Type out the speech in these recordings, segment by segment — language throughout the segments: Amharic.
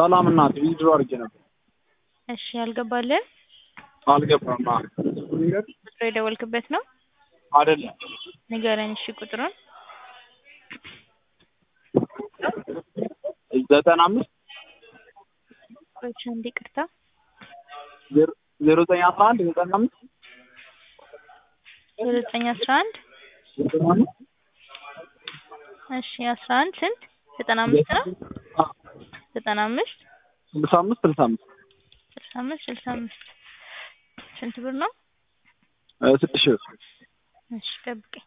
ሰላም እናት ዊዝድሮ አድርጌ ነበር እሺ ያልገባልህ አልገባም። አ ቁጥሩ የደወልክበት ነው? አይደለም ንገረኝ እሺ ቁጥሩን። ዘጠና አምስት ቆይ አንዴ ይቅርታ። ዜሮ ዘጠኝ አስራ አንድ ዘጠና አምስት ዜሮ ዘጠኝ አስራ አንድ ዘጠና አምስት እሺ አስራ አንድ ስንት ዘጠና አምስት ነው? አ ዘጠና አምስት ስልሳ አምስት ስልሳ አምስት ስልሳ አምስት ስልሳ አምስት ስንት ብር ነው? እ ስድስት ሺህ ብር እሺ ጠብቀኝ።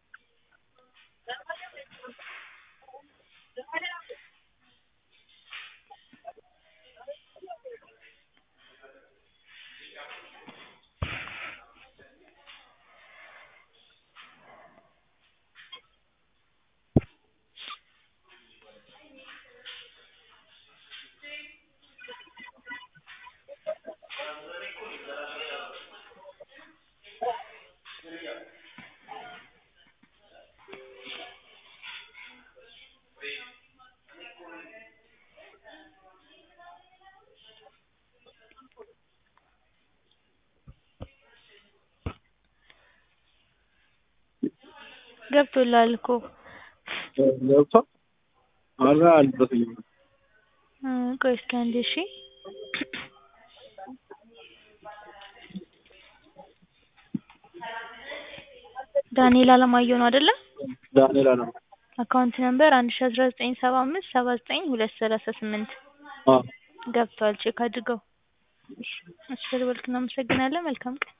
ገብቶልሃል እኮ ገብቷል። ኧረ አልደረሰኝም። እ ቆይ እስኪ አንዴ እሺ ዳንኤል አለማየሁ ነው አይደለ? ዳንኤል አለም አካውንት ነምበር አንድ ሺ አስራ ዘጠኝ ሰባ አምስት ሰባ ዘጠኝ ሁለት ሰላሳ ስምንት አ ገብቷል። ቼክ አድርገው። እሺ ስለደወልክ እናመሰግናለን። መልካም ቀን